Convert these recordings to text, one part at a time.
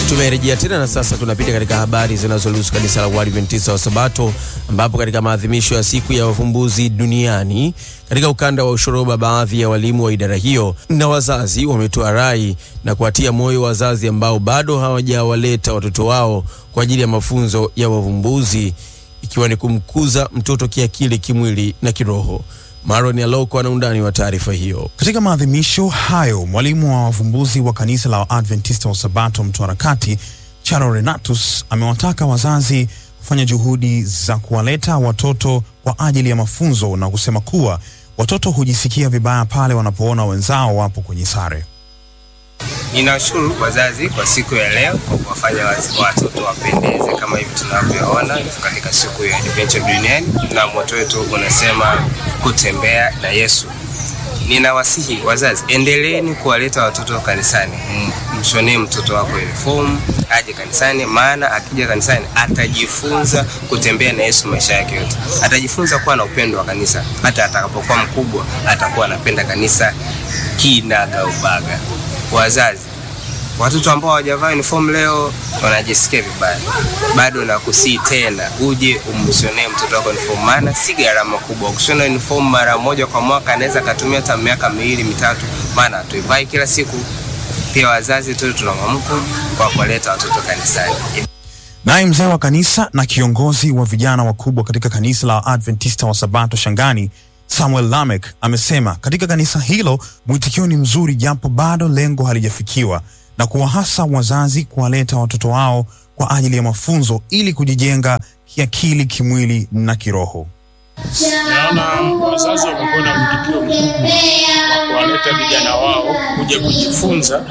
Tumerejea tena na sasa tunapita katika habari zinazohusu kanisa la Waadventista wa Sabato, ambapo katika maadhimisho ya siku ya wavumbuzi duniani katika ukanda wa Ushoroba, baadhi ya walimu wa idara hiyo na wazazi wametoa rai na kuwatia moyo wazazi ambao bado hawajawaleta watoto wao kwa ajili ya mafunzo ya wavumbuzi, ikiwa ni kumkuza mtoto kiakili, kimwili na kiroho. Maron Aloko ana undani wa taarifa hiyo. Katika maadhimisho hayo, mwalimu wa wavumbuzi wa kanisa la Adventista wa Sabato Mtwara Kati, Charo Renatus, amewataka wazazi kufanya juhudi za kuwaleta watoto kwa ajili ya mafunzo na kusema kuwa watoto hujisikia vibaya pale wanapoona wenzao wapo kwenye sare. Ninawashukuru wazazi kwa siku ya leo kwa kuwafanya watoto wapendeze kama hivi tunavyoona katika siku ya Adventure duniani, na moto wetu unasema kutembea na Yesu. Ninawasihi wazazi, endeleeni kuwaleta watoto kanisani. Mshonee mtoto wako uniform aje kanisani, maana akija kanisani atajifunza kutembea na Yesu maisha yake yote. Atajifunza kuwa na upendo wa kanisa, hata atakapokuwa mkubwa atakuwa anapenda kanisa kinagaubaga. Wazazi, watoto ambao hawajavaa uniform leo wanajisikia vibaya, bado nakusii tena uje umshonee mtoto wako uniform, maana si gharama kubwa. Ukishona uniform mara moja kwa mwaka anaweza akatumia hata miaka miwili mitatu, maana hatuivai kila siku. Pia wazazi tu tuna mwamko kwa kuwaleta watoto kanisani. Naye mzee wa kanisa na kiongozi wa vijana wakubwa katika kanisa la Adventista wa Sabato Shangani Samuel Lamek amesema katika kanisa hilo mwitikio ni mzuri, japo bado lengo halijafikiwa, na kuwahasa wazazi kuwaleta watoto wao kwa ajili ya mafunzo ili kujijenga kiakili, kimwili na kiroho. Naona wazazi wamekuwa na mwitikio mkubwa wa kuwaleta vijana wao kuja kujifunza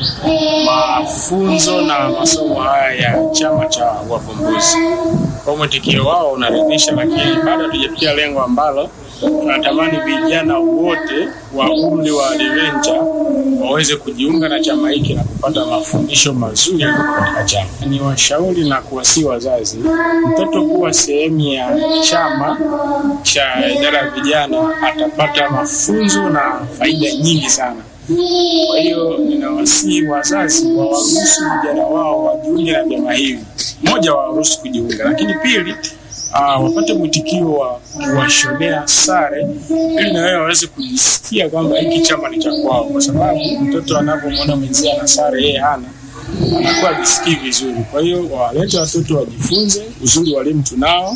mafunzo na masomo haya ya chama cha wavumbuzi. Kwa mwitikio wao unaridhisha, lakini bado hatujafikia lengo ambalo tunatamani vijana wote wa umri wa adventure waweze kujiunga na chama hiki na kupata mafundisho mazuri katika chama. Ni washauri na kuwasii wazazi, mtoto kuwa sehemu ya chama cha idara ya vijana atapata mafunzo na faida nyingi sana. Kwa hiyo ninawasihi wazazi wawaruhusu vijana wao wajiunge na vyama hivi. Moja, wawaruhusu kujiunga, lakini pili Uh, wapate mwitikio wa kuwashonea sare ili na wao waweze kujisikia kwamba hiki chama ni cha kwao, kwa sababu mtoto anapomwona mwenzie ana sare yeye hana, anakuwa ajisikii vizuri. Kwa hiyo wawalete watoto wajifunze. Uzuri walimu tunao,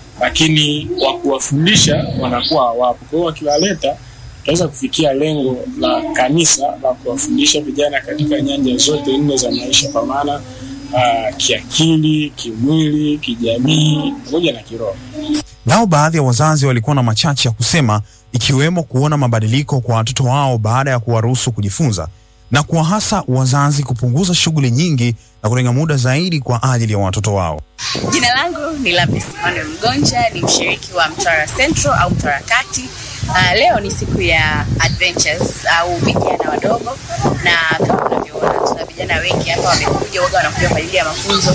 lakini wa kuwafundisha wanakuwa hawapo. Kwa hiyo wakiwaleta, tutaweza kufikia lengo la kanisa la kuwafundisha vijana katika nyanja zote nne za maisha, kwa maana Uh, kiakili, kimwili, kijamii pamoja na kiroho. Nao baadhi ya wazazi walikuwa na machache ya kusema, ikiwemo kuona mabadiliko kwa watoto wao baada ya kuwaruhusu kujifunza na kuwahasa wazazi kupunguza shughuli nyingi na kutenga muda zaidi kwa ajili ya watoto wao. Jina langu ni Lapis Manuel Mgonja, ni mshiriki wa Mtwara Central au Mtwara Kati. Uh, leo ni siku ya adventures au vijana wadogo, na kama unavyoona tuna vijana wengi hapa wamekuja, waga wanakuja kwa ajili ya mafunzo,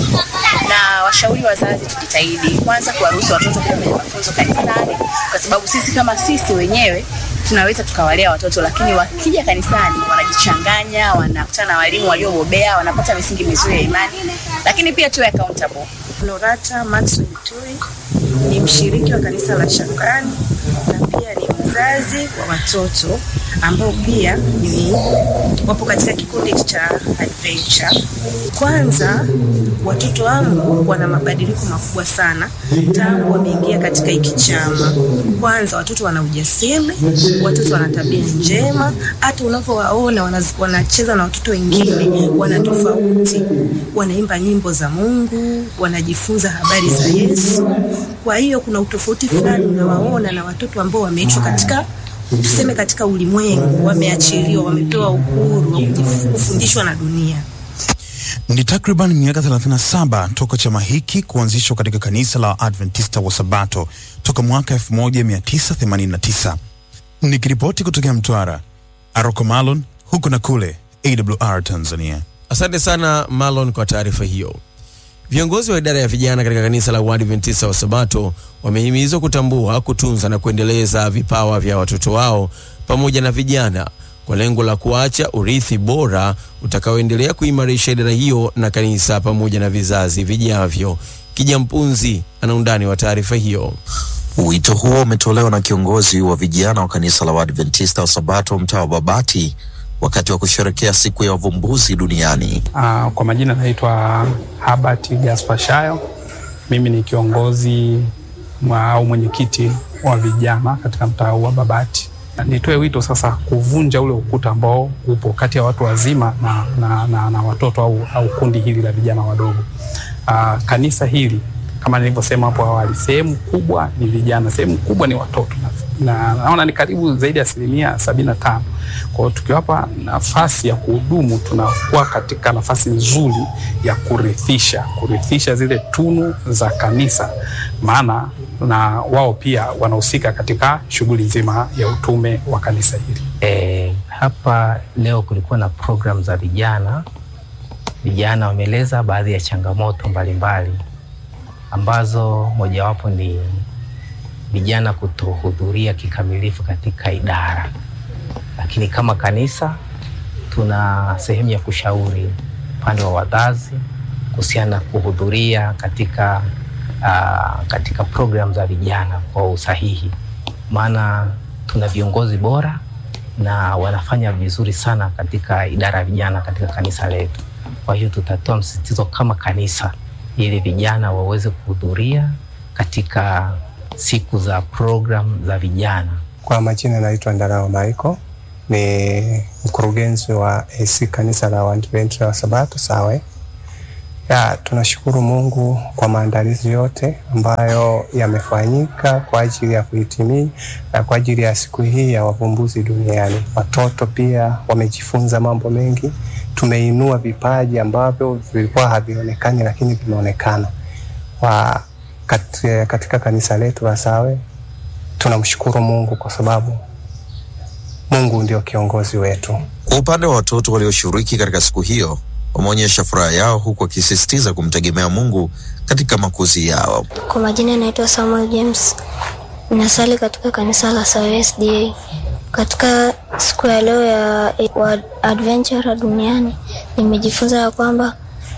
na washauri wazazi tujitahidi kwanza kuwaruhusu watoto kuja kwenye mafunzo kanisani, kwa sababu sisi kama sisi wenyewe tunaweza tukawalea watoto, lakini wakija kanisani wanajichanganya, wanakutana na walimu waliobobea, wanapata misingi mizuri ya imani, lakini pia tuwe accountable. Norata Maxwell Tui ni mshiriki wa kanisa la Shangani na pia ni mzazi wa watoto ambao pia ni wapo katika kikundi cha Adventure. Kwanza, watoto wangu wana mabadiliko makubwa sana tangu wameingia katika hiki chama. Kwanza, watoto wana ujasiri, watoto wana tabia njema, hata unavyowaona wanacheza na watoto wengine wana tofauti, wanaimba nyimbo za Mungu, wanajifunza habari za Yesu. Kwa hiyo kuna utofauti fulani unawaona na watoto ambao wameachwa katika tuseme katika ulimwengu, wameachiliwa, wamepewa uhuru wa kufundishwa na dunia. Ni takriban miaka 37 toka chama hiki kuanzishwa katika kanisa la Adventista wa Sabato toka mwaka 1989. Nikiripoti kutokea Mtwara, Aroko Malon huku na kule, AWR Tanzania. Asante sana Malon kwa taarifa hiyo. Viongozi wa idara ya vijana katika kanisa la Waadventista wa Sabato wamehimizwa kutambua, kutunza na kuendeleza vipawa vya watoto wao pamoja na vijana kwa lengo la kuacha urithi bora utakaoendelea kuimarisha idara hiyo na kanisa pamoja na vizazi vijavyo. Kijampunzi ana undani wa taarifa hiyo. Wito huo umetolewa na kiongozi wa vijana wa kanisa la Waadventista wa Sabato mtaa wa Babati wakati wa kusherekea siku ya wavumbuzi duniani. Uh, kwa majina naitwa Habert Gaspar Shayo. Mimi ni kiongozi mwa- au mwenyekiti wa vijana katika mtaa wa Babati. Nitoe wito sasa kuvunja ule ukuta ambao upo kati ya watu wazima na, na, na, na watoto au, au kundi hili la vijana wadogo. Uh, kanisa hili kama nilivyosema hapo awali, sehemu kubwa ni vijana, sehemu kubwa ni watoto na na naona ni karibu zaidi ya asilimia sabini na tano. Kwa hiyo tukiwapa nafasi ya kuhudumu, tunakuwa katika nafasi nzuri ya kurithisha kurithisha zile tunu za kanisa, maana na wao pia wanahusika katika shughuli nzima ya utume wa kanisa hili. E, hapa leo kulikuwa na program za vijana. Vijana wameeleza baadhi ya changamoto mbalimbali ambazo mojawapo ni vijana kutohudhuria kikamilifu katika idara, lakini kama kanisa tuna sehemu ya kushauri upande wa wazazi kuhusiana na kuhudhuria katika, uh, katika program za vijana kwa usahihi, maana tuna viongozi bora na wanafanya vizuri sana katika idara ya vijana katika kanisa letu. Kwa hiyo tutatoa msisitizo kama kanisa ili vijana waweze kuhudhuria katika siku za program za vijana. Kwa majina naitwa Ndarao Michael, ni mkurugenzi wa AC kanisa la Waadventista wa Sabato Sawe. Ya, tunashukuru Mungu kwa maandalizi yote ambayo yamefanyika kwa ajili ya kuhitimia na kwa ajili ya siku hii ya wavumbuzi duniani. Watoto pia wamejifunza mambo mengi, tumeinua vipaji ambavyo vilikuwa havionekani lakini vimeonekana kwa kat- katika kanisa letu la Sawe. Tunamshukuru Mungu kwa sababu Mungu ndio kiongozi wetu. Kwa upande wa watoto walioshiriki katika siku hiyo, wameonyesha furaha yao huku wakisisitiza kumtegemea Mungu katika makuzi yao. Kwa majina naitwa Samuel James, ninasali katika kanisa la Sawe SDA. Katika siku ya leo ya wa adventure duniani, nimejifunza ya kwamba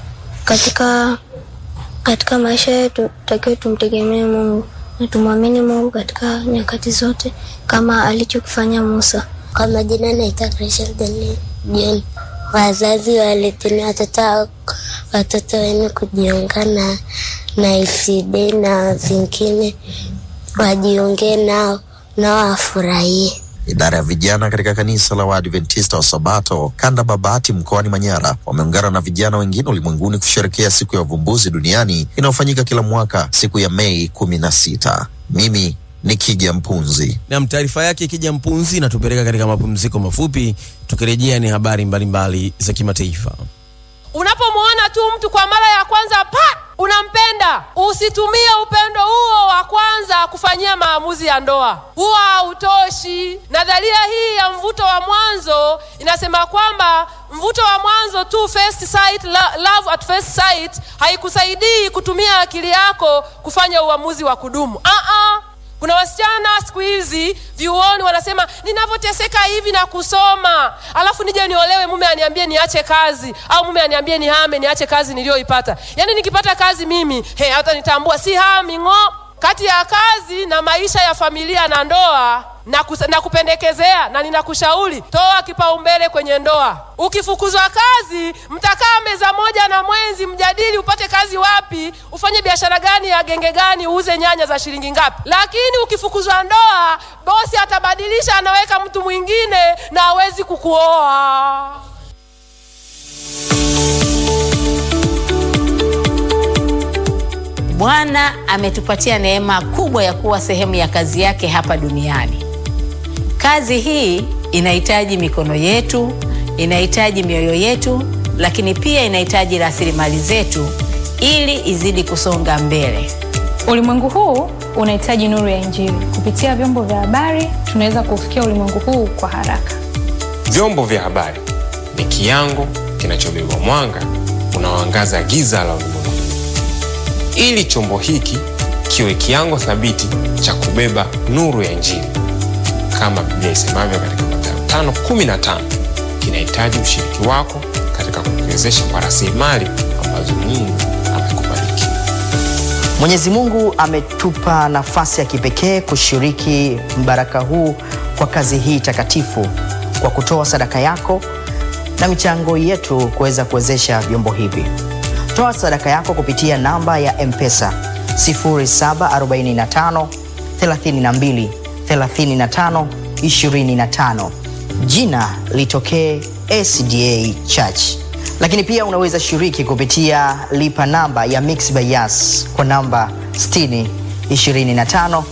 katika katika maisha yetu tutakiwa tumtegemee Mungu na tumwamini Mungu katika nyakati zote kama alichokifanya Musa. Kwa majina naitwa Rachel Daniel John. Wazazi waleteni watoto watoto wenu kujiunga na na ICD na zingine wajiunge nao nao wafurahie. Idara ya vijana katika kanisa la Waadventista wa Sabato kanda Babati mkoani Manyara wameungana na vijana wengine ulimwenguni kusherekea siku ya uvumbuzi duniani inayofanyika kila mwaka siku ya Mei kumi na sita. Mimi ni Kija Mpunzi. Nam, taarifa yake ikija mpunzi inatupeleka katika mapumziko mafupi. Tukirejea ni habari mbalimbali za kimataifa. Unapomwona tu mtu kwa mara ya kwanza pa unampenda, usitumie upendo huo wa kwanza kufanyia maamuzi ya ndoa, huwa hautoshi. Nadharia hii ya mvuto wa mwanzo inasema kwamba mvuto wa mwanzo tu, first sight, lo- love at first sight, haikusaidii kutumia akili yako kufanya uamuzi wa kudumu. Ah-ah. Kuna wasichana siku hizi vyuoni wanasema ninavyoteseka hivi na kusoma, alafu nije niolewe, mume aniambie niache kazi, au mume aniambie nihame, niache kazi niliyoipata. Yaani nikipata kazi mimi he, hata nitambua si hami ng'o. Kati ya kazi na maisha ya familia na ndoa na, kus- na kupendekezea na ninakushauri toa kipaumbele kwenye ndoa. Ukifukuzwa kazi, mtakaa meza moja na mwenzi, mjadili upate kazi wapi, ufanye biashara gani ya genge gani, uuze nyanya za shilingi ngapi. Lakini ukifukuzwa ndoa, bosi atabadilisha, anaweka mtu mwingine na hawezi kukuoa. Bwana ametupatia neema kubwa ya kuwa sehemu ya kazi yake hapa duniani. Kazi hii inahitaji mikono yetu, inahitaji mioyo yetu, lakini pia inahitaji rasilimali zetu ili izidi kusonga mbele. Ulimwengu huu unahitaji nuru ya Injili. Kupitia vyombo vya habari, tunaweza kufikia ulimwengu huu kwa haraka. Vyombo vya habari ni kiango kinachobeba mwanga unaoangaza giza la ulimwengu. Ili chombo hiki kiwe kiango thabiti cha kubeba nuru ya Injili, kama Biblia isemavyo katika Mathayo 1515 kinahitaji ushiriki wako katika kukiwezesha kwa rasilimali ambazo Mungu amekubariki. Mwenyezi Mungu ametupa nafasi ya kipekee kushiriki mbaraka huu kwa kazi hii takatifu kwa kutoa sadaka yako na michango yetu kuweza kuwezesha vyombo hivi. Toa sadaka yako kupitia namba ya M-Pesa 0745 32 35 25. Jina litokee SDA Church. Lakini pia unaweza shiriki kupitia lipa namba ya Mixx by Yas kwa namba 60 25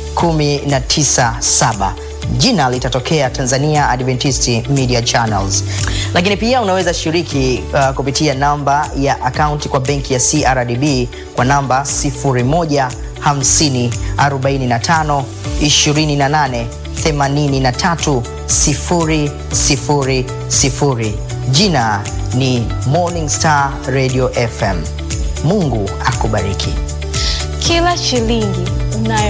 197 jina litatokea Tanzania Adventist Media Channels. Lakini pia unaweza shiriki uh, kupitia namba ya akaunti kwa benki ya CRDB kwa namba 0150 45 28 83 000. Jina ni Morning Star Radio FM. Mungu akubariki. Kila shilingi unayo